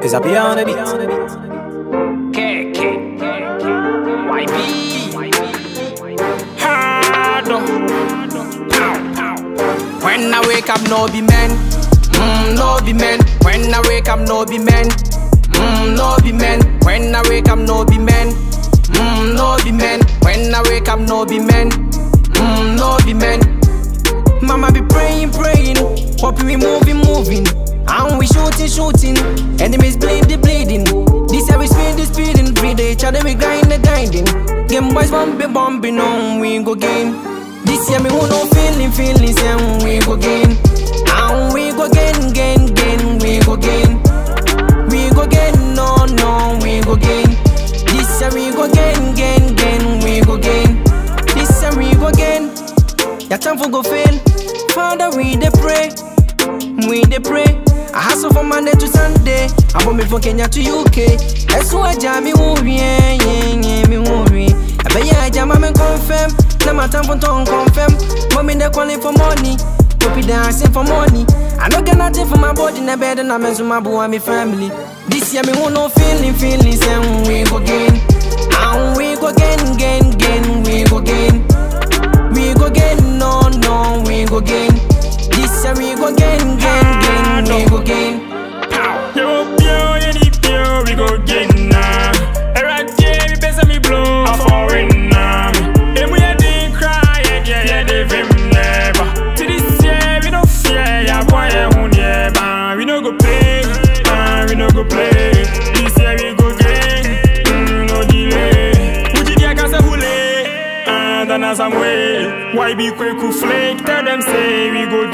It's a piano beat. K, K, YB. Hard. Pow, pow. When I wake up, no be men. Mm, no be men. When I wake up, no be men. Mm, no be men. When I wake up, no be men. Mm, no be men. When I wake up, no be men. Mm, no be men. Mama be praying, praying. Hope we moving, moving. And we shooting, shooting. Enemies bleeding, bleeding. This year we speeding, speeding. Breathe each other, we grinding, grinding. Game boys bumping, bumping on, we go gain. This year me who no feeling, feeling, and we go gain. And we go gain, gain, gain, we go gain. We go gain, no, no, we go gain. This year we go gain, gain, gain, we go gain. This year we go gain. Your time for go fail. Father, we dey pray, we dey pray. I hustle from Monday to Sunday. I want me from Kenya to UK. Eso aja mi worry, yeah, yeah, yeah, me worry. I bet ya aja mama confirm. Now my time for tongue confirm. Mommy they calling for money. Poppy they asking for money. I don't get nothing for my body, na better na me so my boy and me family. This year me who no feeling, feelings, and we go gain. And we go gain, gain, gain, we go gain. We go gain, no, no, we go gain. This year we go gain, gain, gain, we go gain. Yo, yo, you need yo, we go get now. Alright, yeah, we best me blow a foreign now. And we had to cry, yeah, yeah, yeah, they vim never. To this year, we don't fear, yeah, boy, yeah, who never. We no go play, ah, we no go play. This year we go gain, mm, no delay. Uji dia kasa hule, ah, dana some way. Why be quick to flake? Tell them say we go